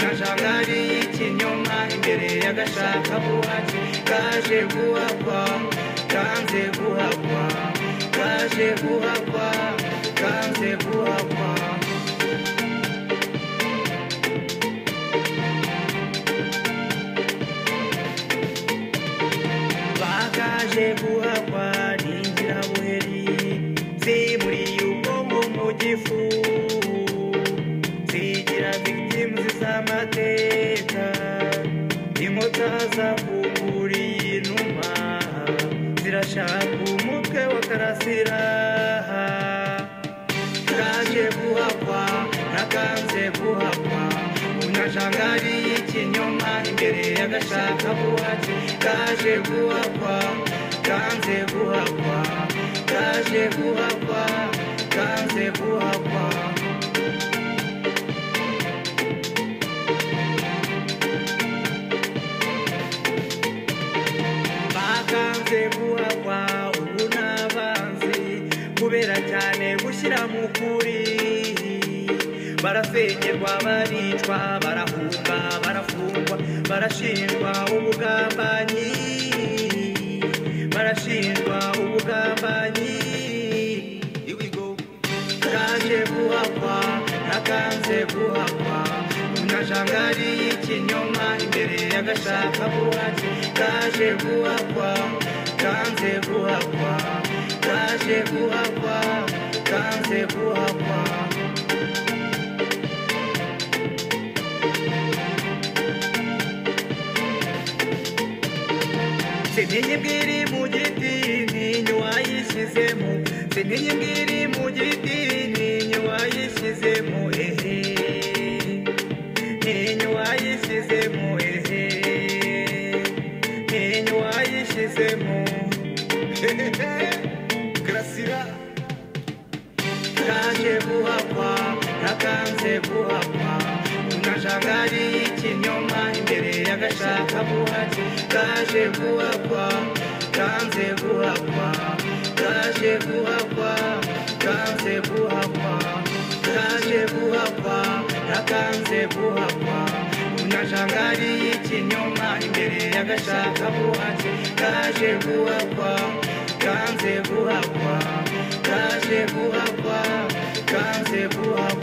ari y'ikinyoma imbere y'agashaka buhatsi kaje guhakwa kanze guhakwa kaje guhakwa kanze guhakwa bakaje guhakwa n'ingirabuheri ziburiye ubwonko mu gifu zigira victims z'amateka inkuta zakuguriye inuma zirashaka umutwe wa karasira kaje guhakwa nakanze guhakwa unyajangari y'ikinyoma imbere y'agashaka buhatsi kaje guhakwa kanze guhakwa kaje guhakwa kanze guhakwa bakanze guhakwa ubu n'abanzi kubera cyane gushyira mu kuri barasengerwa baricwa barahunga barafungwa barashinjwa ubugambanyi barashinjwa ubugambanyi Here we go. kaje guhakwa nakanze guhakwa umunyajangali y'ikinyoma imbere y'agashaka buhatsi kaje guhakwa kanze guhakwa kaje guhakwa kanze guhakwa Sinini bwiri mu giti ninyu wayishyizemo Sinini bwiri mu giti ninyu wayishyizemo ehe Ninyu wayishyizemo ehe Ninyu wayishyizemo Grasira kaje guhakwa nakanze guhakwa umunyajangali y'ikinyoma imbere y'agashaka buhatsi kaje guhakwa kanze guhakwa kaje guhakwa kanze guhakwa kaje guhakwa nakanze guhakwa umunyajangali y'ikinyoma imbere y'agashaka buhatsi kaje guhakwa kanze guhakwa kaje guhakwa kanze guhakwa